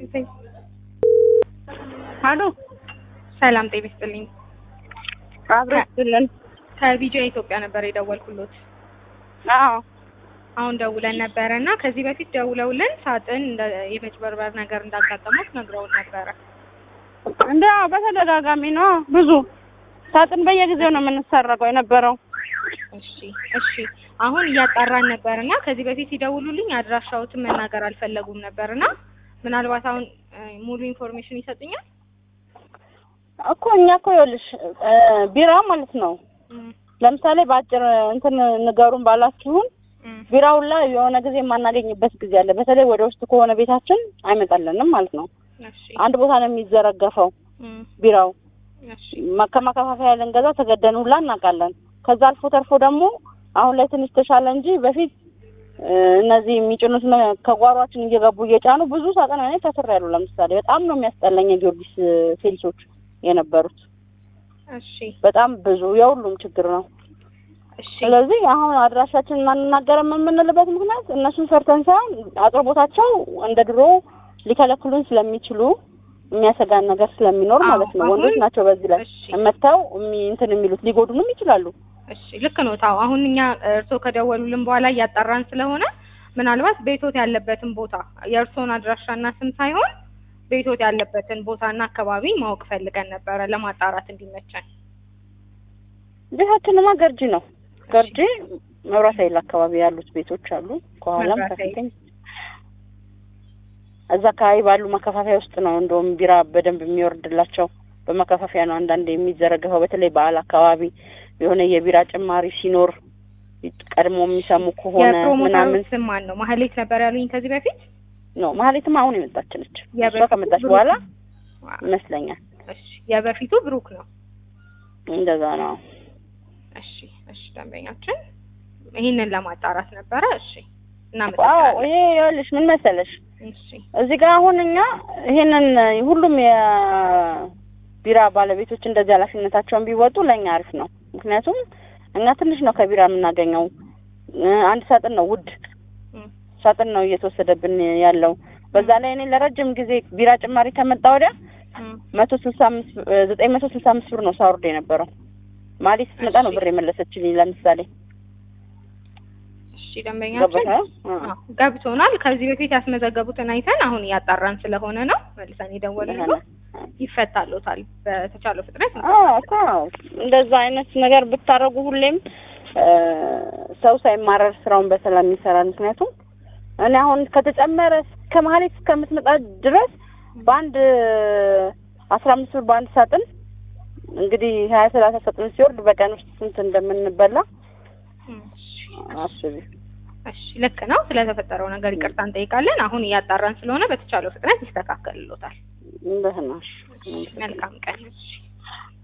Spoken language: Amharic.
አሎ ሰላም ጤና ይስጥልኝ። አብሮ ይስጥልን። ከቪዲዮ ኢትዮጵያ ነበር የደወልኩሎት። አዎ አሁን ደውለን ነበረ እና ከዚህ በፊት ደውለውልን ሳጥን እንደ የመጭበርበር ነገር እንዳጋጠሙት ነግረውን ነበረ። እንደ በተደጋጋሚ ነው ብዙ ሳጥን በየጊዜው ነው የምንሰረቀው የነበረው። እሺ እሺ። አሁን እያጣራን ነበር እና ከዚህ በፊት ሲደውሉልኝ አድራሻዎትን መናገር አልፈለጉም ነበር እና ምናልባት አሁን እ ሙሉ ኢንፎርሜሽን ይሰጡኛል? እኮ እኛ እኮ ይኸውልሽ እ ቢራ ማለት ነው እም፣ ለምሳሌ በአጭር እንትን ንገሩን ባላችሁን እም፣ ቢራውን ላይ የሆነ ጊዜ የማናገኝበት ጊዜ አለ። በተለይ ወደ ውስጥ ከሆነ ቤታችን አይመጣልንም ማለት ነው። እሺ አንድ ቦታ ነው የሚዘረገፈው እም፣ ቢራው እሺ ማ- ከማከፋፈያ ልንገዛ ተገደን ሁላ እናውቃለን። ከዛ አልፎ ተርፎ ደግሞ አሁን ላይ ትንሽ ተሻለ እንጂ በፊት እ እነዚህ የሚጭኑት መ- ከጓሯችን እየገቡ እየጫኑ ብዙ ሳጥን እኔ ተስሬያለሁ። ለምሳሌ በጣም ነው የሚያስጠላኝ የጊዮርጊስ እ ሴልሶች የነበሩት እሺ በጣም ብዙ የሁሉም ችግር ነው። እሺ ስለዚህ አሁን አድራሻችንን አንናገርም የምንልበት ምክንያት እነሱን ፈርተን ሳይሆን አቅርቦታቸው እንደ ድሮ ሊከለክሉን ስለሚችሉ የሚያሰጋን ነገር ስለሚኖር አዎ፣ ማለት ነው። አሁን- ወንዶች ናቸው በዚህ ላይ እሺ መጥተው የሚ- እንትን የሚሉት ሊጎዱንም ይችላሉ። እሺ ልክ ነው። ታው አሁን እኛ እርስዎ ከደወሉልን በኋላ እያጣራን ስለሆነ ምናልባት ቤቶት ያለበትን ቦታ የእርስዎን አድራሻና ስም ሳይሆን ቤቶት ያለበትን ቦታና አካባቢ ማወቅ ፈልገን ነበረ ለማጣራት እንዲመቸን። ቤታችንማ ገርጂ ነው። ገርጂ መብራት ኃይል አካባቢ ያሉት ቤቶች አሉ። ከኋላም መብራት ኃይል። ከፊትም እዛ አካባቢ ባሉ ማከፋፈያ ውስጥ ነው እንደውም ቢራ በደንብ የሚወርድላቸው። በማከፋፈያ ነው አንዳንድ የሚዘረገፈው። በተለይ በዓል አካባቢ የሆነ የቢራ ጭማሪ ሲኖር ቀድሞ የሚሰሙ ከሆነ የፕሮሞተሩ ምናምን ስም ማን ነው? ማህሌት ነበር ያሉኝ ከዚህ በፊት። ነው። ማህሌትም አሁን የመጣች ነች። እሷ የበፊቱ ከመጣች ብሩክ በኋላ ነው። ይመስለኛል እሺ የበፊቱ ብሩክ ነው። እንደዛ ነው። እሺ እሺ ደንበኛችን ይህንን ለማጣራት ነበረ። እሺ አዎ እናመሰግናለን። ይሄ ይኸውልሽ ምን መሰለሽ እሺ እዚህ ጋር አሁን እኛ ይሄንን ሁሉም የቢራ ባለቤቶች እንደዚህ ኃላፊነታቸውን ቢወጡ ለእኛ አሪፍ ነው። ምክንያቱም እኛ ትንሽ ነው ከቢራ የምናገኘው። እ አንድ ሳጥን ነው ውድ እም፣ ሳጥን ነው እየተወሰደብን ያለው። በዛ ላይ እኔ ለረጅም ጊዜ ቢራ ጭማሪ ከመጣ ወዲያ እም፣ መቶ ስልሳ አምስት ዘጠኝ መቶ ስልሳ አምስት ብር ነው ሳውርድ የነበረው። ማሊ ስትመጣ ነው ብር የመለሰችልኝ። ለምሳሌ እሺ ደንበኛችን ገባሽ? አ አዎ፣ ገብቶናል። ከዚህ በፊት ያስመዘገቡትን አይተን አሁን እያጣራን ስለሆነ ነው መልሰን የደወልነው። ይፈታሎታል በተቻለው ፍጥነት። አዎ እኮ እንደዛ አይነት ነገር ብታረጉ ሁሌም እ ሰው ሳይማረር ስራውን በሰላም ይሰራል። ምክንያቱም እኔ አሁን ከተጨመረ ከመሀሌት እስከምትመጣ ድረስ በአንድ አስራ አምስት ብር በአንድ ሳጥን እንግዲህ ሀያ ሰላሳ ሳጥን ሲወርድ በቀን ውስጥ ስንት እንደምንበላ እሺ፣ አስቢ። እሺ ልክ ነው። ስለተፈጠረው ነገር ይቅርታ እንጠይቃለን። አሁን እያጣራን ስለሆነ በተቻለው ፍጥነት ይስተካከልሎታል። እንደህና መልካም ቀን። እሺ